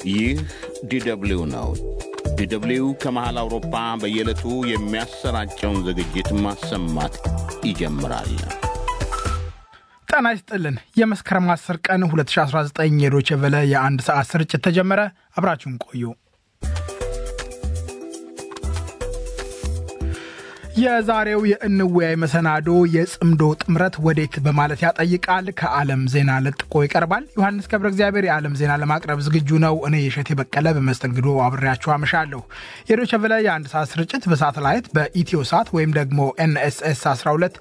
ይህ ዲደብሊው ነው። ዲደብሊው ከመሃል አውሮፓ በየዕለቱ የሚያሰራጨውን ዝግጅት ማሰማት ይጀምራል። ጤና ይስጥልን። የመስከረም 10 ቀን 2019 የዶቼ ቬለ የአንድ ሰዓት ስርጭት ተጀመረ። አብራችሁን ቆዩ። የዛሬው የእንወያይ መሰናዶ የጽምዶ ጥምረት ወዴት በማለት ያጠይቃል። ከዓለም ዜና ለጥቆ ይቀርባል። ዮሐንስ ገብረ እግዚአብሔር የዓለም ዜና ለማቅረብ ዝግጁ ነው። እኔ የሸቴ በቀለ በመስተንግዶ አብሬያችሁ አመሻለሁ። የዶቼ ቬለ የአንድ ሰዓት ስርጭት በሳተላይት በኢትዮ ሳት ወይም ደግሞ ኤንኤስኤስ 12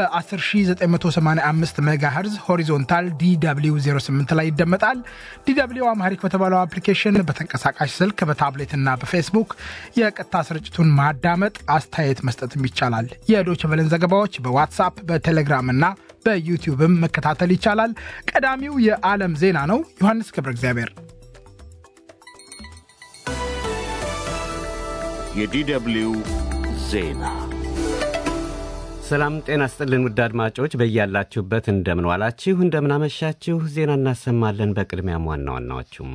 በ10985 ሜጋሄርዝ ሆሪዞንታል ዲw 08 ላይ ይደመጣል። ዲw አማሪክ በተባለው አፕሊኬሽን በተንቀሳቃሽ ስልክ በታብሌትና በፌስቡክ የቀጥታ ስርጭቱን ማዳመጥ አስተያየት መስጠት ይቻላል። የዶች ቨለን ዘገባዎች በዋትሳፕ በቴሌግራም እና በዩቲዩብም መከታተል ይቻላል። ቀዳሚው የዓለም ዜና ነው። ዮሐንስ ገብረ እግዚአብሔር የዲደብሊው ዜና ሰላም ጤና ስጥልን ውድ አድማጮች በያላችሁበት እንደምንዋላችሁ እንደምናመሻችሁ ዜና እናሰማለን። በቅድሚያም ዋና ዋናዎቹም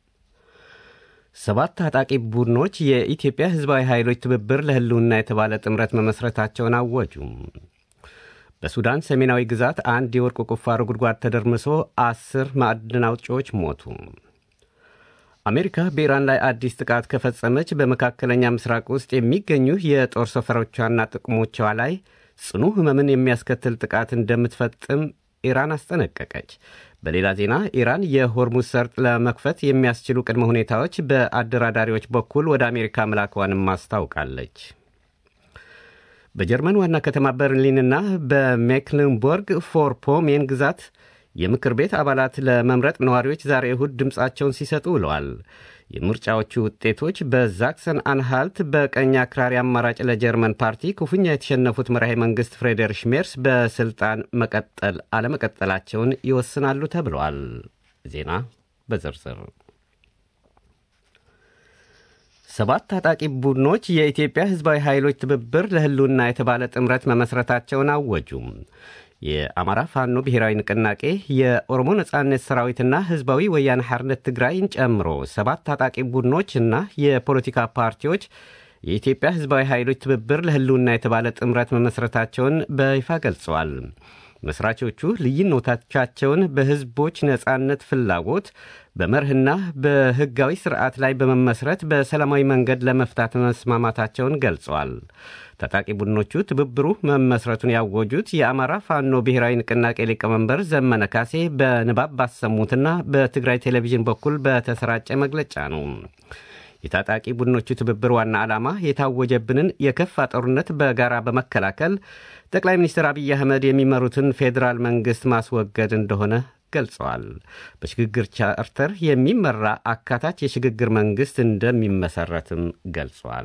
ሰባት ታጣቂ ቡድኖች የኢትዮጵያ ሕዝባዊ ኃይሎች ትብብር ለሕልውና የተባለ ጥምረት መመስረታቸውን አወጁ። በሱዳን ሰሜናዊ ግዛት አንድ የወርቅ ቁፋሮ ጉድጓድ ተደርምሶ አስር ማዕድን አውጪዎች ሞቱ። አሜሪካ በኢራን ላይ አዲስ ጥቃት ከፈጸመች በመካከለኛ ምስራቅ ውስጥ የሚገኙ የጦር ሰፈሮቿና ጥቅሞቿ ላይ ጽኑ ሕመምን የሚያስከትል ጥቃት እንደምትፈጽም ኢራን አስጠነቀቀች። በሌላ ዜና ኢራን የሆርሙዝ ሰርጥ ለመክፈት የሚያስችሉ ቅድመ ሁኔታዎች በአደራዳሪዎች በኩል ወደ አሜሪካ መላኳንም አስታውቃለች። በጀርመን ዋና ከተማ በርሊንና በሜክልንቦርግ ፎርፖሜን ግዛት የምክር ቤት አባላት ለመምረጥ ነዋሪዎች ዛሬ እሁድ ድምፃቸውን ሲሰጡ ውለዋል። የምርጫዎቹ ውጤቶች በዛክሰን አንሃልት በቀኝ አክራሪ አማራጭ ለጀርመን ፓርቲ ክፉኛ የተሸነፉት መራሄ መንግሥት ፍሬደሪሽ ሜርስ በስልጣን መቀጠል አለመቀጠላቸውን ይወስናሉ ተብለዋል። ዜና በዝርዝር ሰባት ታጣቂ ቡድኖች የኢትዮጵያ ሕዝባዊ ኃይሎች ትብብር ለሕልውና የተባለ ጥምረት መመስረታቸውን አወጁም። የአማራ ፋኖ ብሔራዊ ንቅናቄ የኦሮሞ ነጻነት ሰራዊትና ህዝባዊ ወያነ ሓርነት ትግራይን ጨምሮ ሰባት ታጣቂ ቡድኖች እና የፖለቲካ ፓርቲዎች የኢትዮጵያ ህዝባዊ ኃይሎች ትብብር ለህልውና የተባለ ጥምረት መመስረታቸውን በይፋ ገልጸዋል። መስራቾቹ ልዩነቶቻቸውን በህዝቦች ነጻነት ፍላጎት በመርህና በህጋዊ ስርዓት ላይ በመመስረት በሰላማዊ መንገድ ለመፍታት መስማማታቸውን ገልጸዋል። ታጣቂ ቡድኖቹ ትብብሩ መመስረቱን ያወጁት የአማራ ፋኖ ብሔራዊ ንቅናቄ ሊቀመንበር ዘመነ ካሴ በንባብ ባሰሙትና በትግራይ ቴሌቪዥን በኩል በተሰራጨ መግለጫ ነው። የታጣቂ ቡድኖቹ ትብብር ዋና ዓላማ የታወጀብንን የከፋ ጦርነት በጋራ በመከላከል ጠቅላይ ሚኒስትር አብይ አህመድ የሚመሩትን ፌዴራል መንግሥት ማስወገድ እንደሆነ ገልጸዋል። በሽግግር ቻርተር የሚመራ አካታች የሽግግር መንግሥት እንደሚመሰረትም ገልጿል።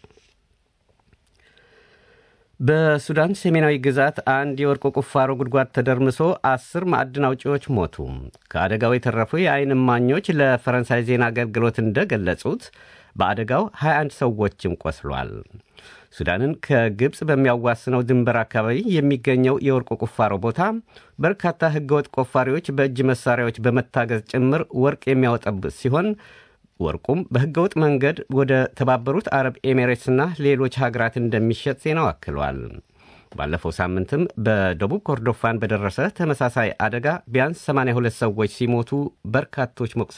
በሱዳን ሰሜናዊ ግዛት አንድ የወርቅ ቁፋሮ ጉድጓድ ተደርምሶ አስር ማዕድን አውጪዎች ሞቱ። ከአደጋው የተረፉ የዓይን እማኞች ለፈረንሳይ ዜና አገልግሎት እንደገለጹት በአደጋው 21 ሰዎችም ቆስሏል። ሱዳንን ከግብፅ በሚያዋስነው ድንበር አካባቢ የሚገኘው የወርቅ ቁፋሮ ቦታ በርካታ ሕገወጥ ቆፋሪዎች በእጅ መሳሪያዎች በመታገዝ ጭምር ወርቅ የሚያወጣበት ሲሆን ወርቁም በሕገወጥ መንገድ ወደ ተባበሩት አረብ ኤሚሬትስና ሌሎች ሀገራት እንደሚሸጥ ዜናው አክሏል። ባለፈው ሳምንትም በደቡብ ኮርዶፋን በደረሰ ተመሳሳይ አደጋ ቢያንስ 82 ሰዎች ሲሞቱ በርካቶች